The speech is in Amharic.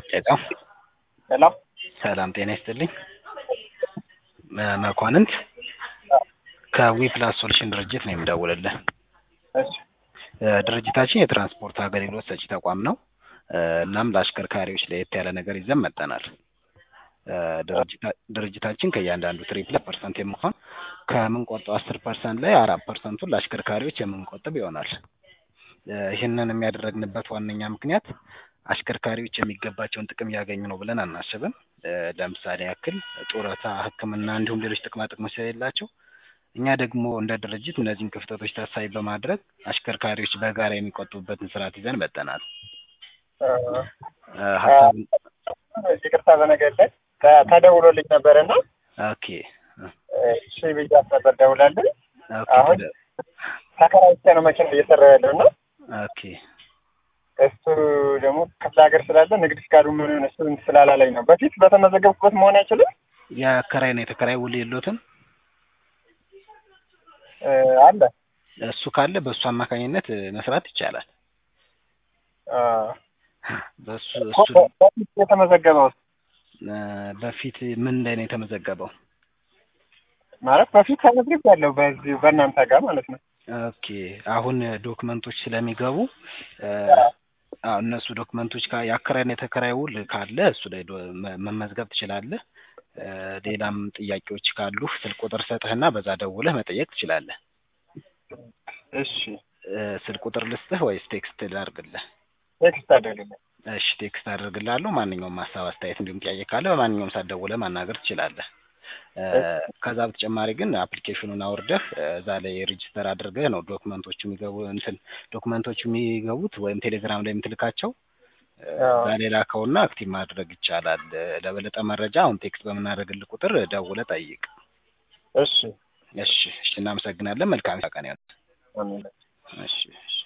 ሄሎ ሄሎ ሰላም ጤና ይስጥልኝ። መ- መኳንንት ከዊ ፕላስ ሶሉሽን ድርጅት ነው የምደውልልህ። እሺ እ፣ ድርጅታችን የትራንስፖርት አገልግሎት ሰጪ ተቋም ነው። እ፣ እናም ለአሽከርካሪዎች ለየት ያለ ነገር ይዘን መጥተናል። እ፣ ድርጅታ- ድርጅታችን ከእያንዳንዱ ትሪፕ ፐርሰንት የምንሆን ከምንቆርጠው አስር ፐርሰንት ላይ አራት ፐርሰንቱን ለአሽከርካሪዎች የምንቆጥብ ይሆናል። እ፣ ይህንን የሚያደረግንበት ዋነኛ ምክንያት አሽከርካሪዎች የሚገባቸውን ጥቅም እያገኙ ነው ብለን አናስብም። እ፣ ለምሳሌ ያክል ጡረታ፣ ሕክምና እንዲሁም ሌሎች ጥቅማ ጥቅሞች ስለሌላቸው እኛ ደግሞ እንደ ድርጅት እነዚህን ክፍተቶች ታሳቢ በማድረግ አሽከርካሪዎች በጋራ የሚቆጥቡበትን ስርዓት ይዘን መጥተናል። እ፣ እ፣ ሀሳቡን ይቅርታ በነገር ላይ ተ- ተደውሎልኝ ነበርና ኦኬ እሺ ብያት ነበር ደውላልኝ። ኦኬ አሁን ተደ- ተከራይቼ ነው መኪና እየሰራ ያለው እና ኦኬ እሱ ደግሞ ክፍለ ሀገር ስላለ ንግድ ፍቃዱ ምን እሱ ስላላለኝ ነው። በፊት በተመዘገብኩበት መሆን አይችልም የአከራይ ነው የተከራይ ውል የሎትም እ፣ አለ እሱ ካለ በእሱ አማካኝነት እ፣ መስራት ይቻላል። አ፣ በሱ እኮ እሱ በ- በፊት የተመዘገበው እ፣ በፊት ምን ላይ ነው የተመዘገበው? ማለት በፊት ተመዝግብ ያለው በዚህ በእናንተ ጋር ማለት ነው። ኦኬ አሁን ዶክመንቶች ስለሚገቡ እ፣ አዎ እነሱ ዶክመንቶች ካ- የአከራይና የተከራይ ውል ካለ እሱ ላይ ዶ- መ- መመዝገብ ትችላለህ። እ፣ ሌላም ጥያቄዎች ካሉ ስልክ ቁጥር ሰጥህና በዛ ደውለህ መጠየቅ ትችላለህ። እሺ እ፣ ስልክ ቁጥር ልስጥህ ወይስ ቴክስት ላድርግልህ? ቴክስት አደረግልኝ። እሺ ቴክስት አድርግልሃለሁ። ማንኛውም ሀሳብ አስተያየት፣ እንዲሁም ጥያቄ ካለ በማንኛውም ሰዓት ደውለህ ማናገር ትችላለህ። እ፣ ከዛ በተጨማሪ ግን አፕሊኬሽኑን አውርደህ እ፣ እዛ ላይ ሬጅስተር አድርገህ ነው ዶክመንቶቹ የሚገቡ እንትን ዶክመንቶቹ የሚገቡት ወይም ቴሌግራም ላይ የምትልካቸው እ፣ አዎ። እዛ ላይ ላከውና አክቲቭ ማድረግ ይቻላል። እ፣ ለበለጠ መረጃ አሁን ቴክስት በምናደርግልህ ቁጥር ደውለህ ጠይቅ። እሺ እሺ እሺ፣ እናመሰግናለን። መልካም ቀን ይሁን። አሜን። እሺ እሺ